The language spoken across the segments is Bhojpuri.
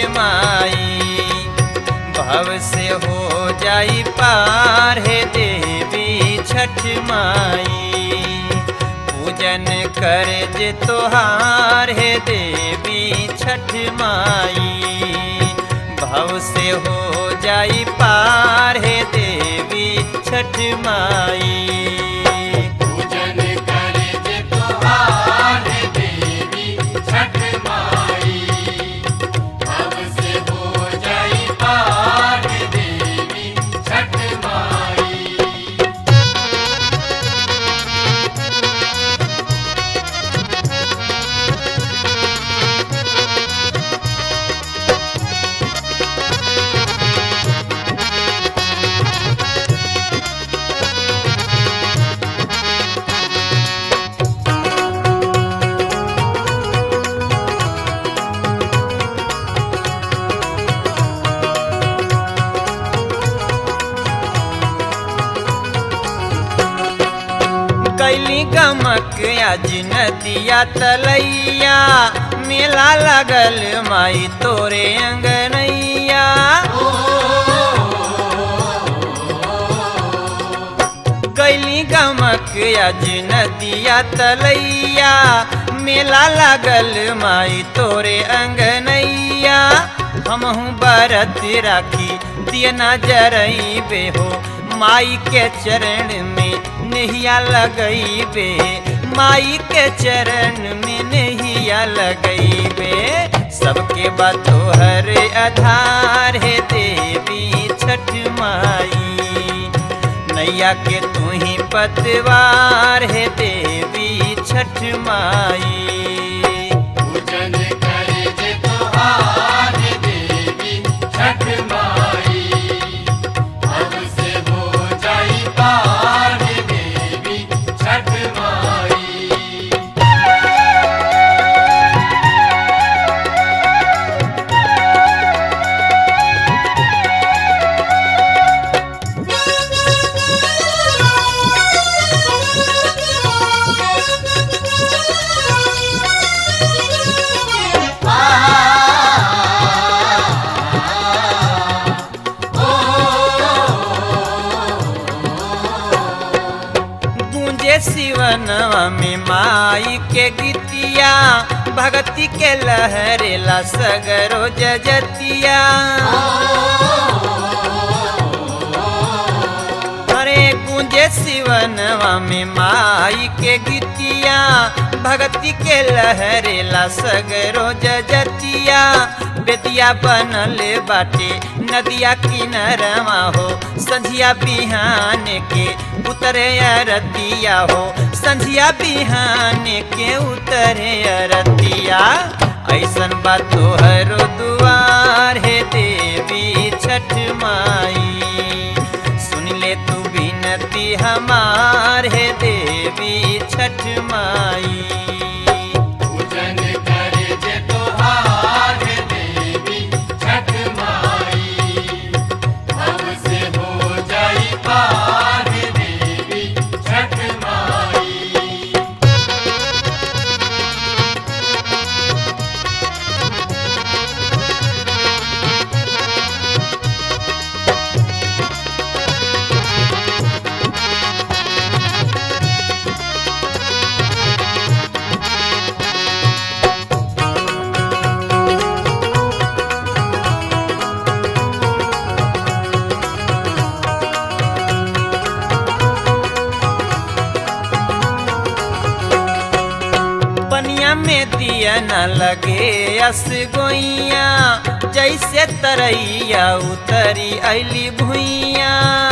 माई भव से हो जाई पार हे देवी छठ माई पूजन कर जे तोहार हे देवी छठ माई भव से हो जाई पार हे देवी छठ माई पूजन करे जे तोहार देवी छठ माई अब से हो जाई पार देवी छठ माई कैली गमक आज नदिया तलैया मेला लगल माई तोरे अंगनैया कैली गमक आज नदिया तलैया मेला लगल माई तोरे अंगनैया हमहू बरत राखी दिया नजरई हो माई के चरण में नहिया लगैबे माई के चरण में नहिया लगैबे सबके बातो हर आधार है देवी छठ माई नैया के तू ही पतवार है देवी छठ माई पूजन करे जे तोहार देवी छठ माई अब से हो जाई पार देवी छठ माई गूंजे शिवनवा में माई के गीतिया भगती के लहरेला सगरो जजतिया अरे गूंजे शिवनवा में माई के गीतिया भगती के लहरेला सगरो जजतिया बेदिया बनल बाटे नदिया किनरवा हो संझिया बिहान के उतरे अरतिया हो संझिया बिहान के उतरे अरतिया ऐसन बात तोहरो दुआर हे देवी छठ माई सुन ले तू बिनती हमार हे देवी छठ माई पूजन करे जे तोहार देवी छठ माई अब से हो जाई पार देवी छठ माई पनिया में दिया न लगे अस गोइया जैसे तरैया उतरी ऐली भुइया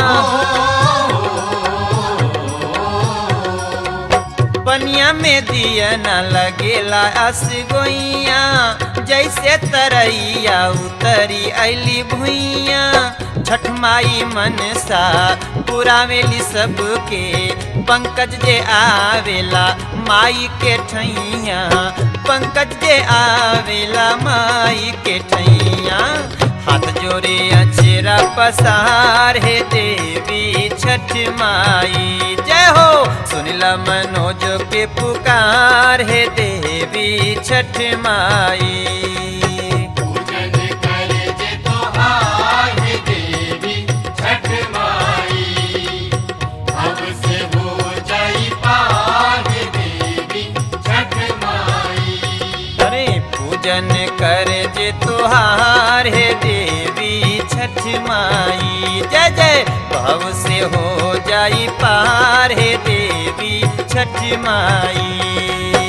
पनिया में दिया न लगेला अस गोइया जैसे तरैया उतरी ऐली भुइया छठ माई मनसा पुरावेली सबके पंकज जे आवेला माई के ठैया पंकज जे आवेला माई के ठैया हाथ जोड़े अचेरा पसार हे देवी छठ माई जय हो सुनिला मनोज के पुकार हे देवी छठ माई पूजन कर तोहार है देवी छठ माई अब से हो जाई पार है देवी छठ माई अरे पूजन कर जे तुहार हे देवी छठ माई जय जय भाव से हो जाई पार हे देवी छठ माई